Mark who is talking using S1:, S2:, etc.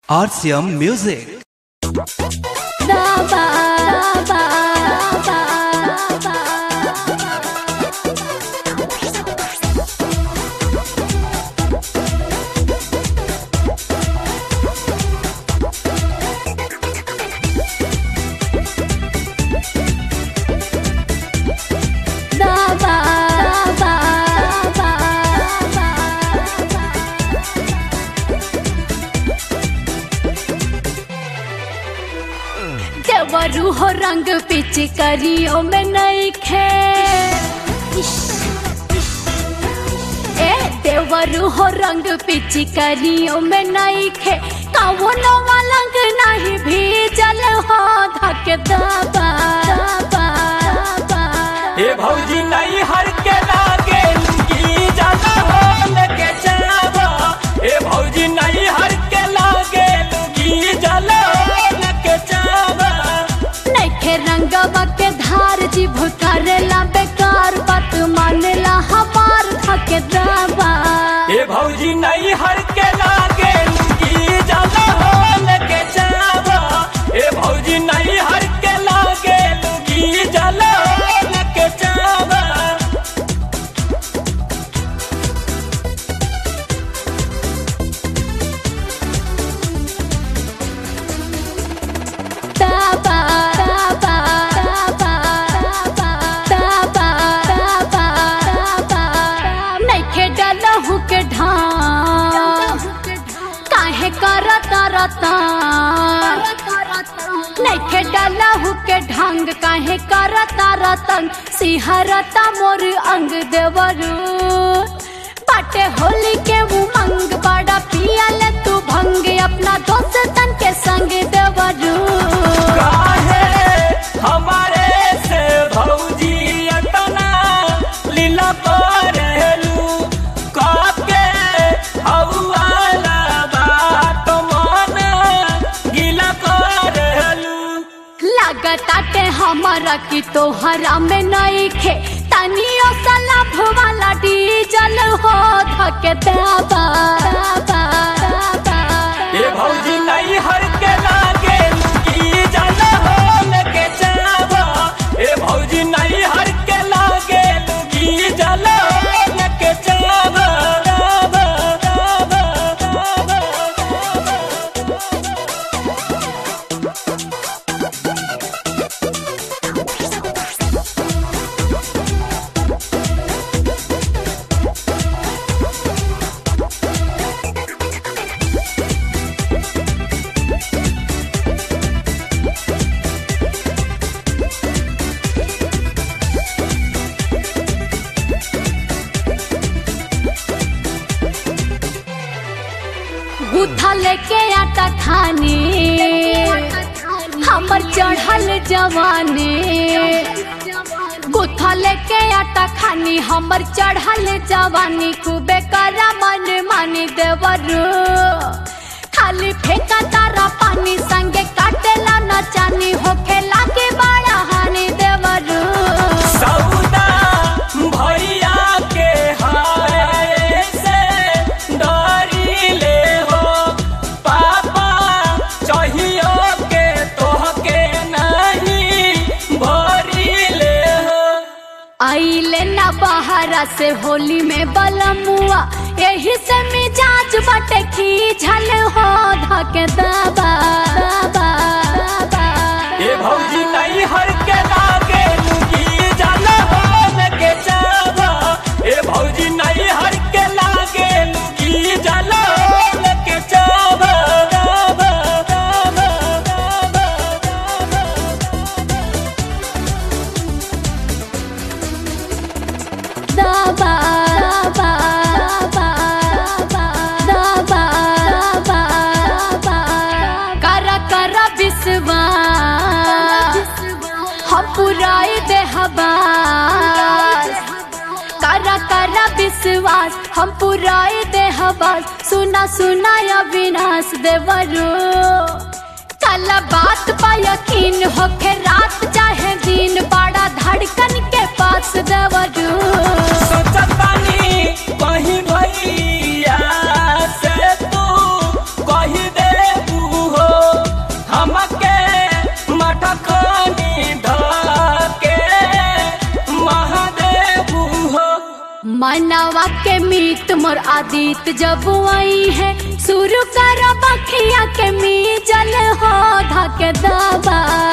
S1: RCM Music.
S2: देवरू हो रंग पिचकारियों में नहीं खे ए देवरू हो रंग पिचकारियों में नहीं खे कवनो मलंग नहीं भी जल हो धक दबा दबा दबा
S3: हे भौजी नहीं हर के लागे लुंगी जाला हो लगे जावा हे भौजी नहीं हर के लागे लुंगी जाला हो लगे जावा
S2: नैखे रंगवा के धार जीभ करेला बेकार बात मानेला हमार धक दबा
S3: हे भौजी नहीं हर के लागे लुंगी जाला हो लगे जावा हे भौजी नहीं हर के लागे लुंगी जाला हो लगे जावा
S2: दबा दबा दबा दबा दबा दबा दबा नैखे डलहु के ढाम काहे करत रता नैखे डलहु के ढंग काहे करत रतन सिहरता मोर अंग देवरू बाटे होली के उमंग बड़ा पियल तू भंग अपना दोस्तन के संग देवरू
S3: काहे हमारे से भौजी अतना लीला करेलू काके हौवाला बात मन गीला करेलू
S2: लागताटे हमारा की तोहरा में नहीं खे तनियो सलाभ वाला डीजल हो धके दबा दबा दबा
S3: ये भौजी नहीं हर के लागे लुकी जाला हो लगे जावा ये भौजी नहीं हर के लागे लुकी जाला हो लगे जावा जावा जावा जावा
S2: गुथा लेके आटा खाने हमर चढ़ल जवानी गुथा लेके आटा खानी हमर चढ़ल जवानी खूबे करा मन मानी देवरू खाली फेंका तारा पानी संगे काटेला न चानी होखे लागे बड़ा हानि देवरू
S3: सौदा भैया के हाय से डरी ले हो पापा चाहियो के तोहके नहीं भरी ले हो
S2: आइले ना बहारा से होली में बलमुआ यही से मिजाज बटे खींचल हो धके दबा दबा दबा
S3: ये भौजी नहीं हर के लागे लुगी जाला हो लगे जावा ये भौजी नहीं हर के लागे लुगी जाला हो लगे जावा जावा जावा जावा
S2: दबा दबा दबा दबा दबा दबा कर कर विश्वास हम पुराई दे हबास कर कर विश्वास हम पुराई दे हबास सुना सुना या विनाश देवरू कल बात पा यकीन होके रात चाहे दिन बड़ा धड़कन के पास देवरू
S3: सोचतानी कहीं भैया से तू कही दे
S2: मानवा के मीत मोर आदित जब आई है शुरू कर बखिया के मी जल हो धके दबा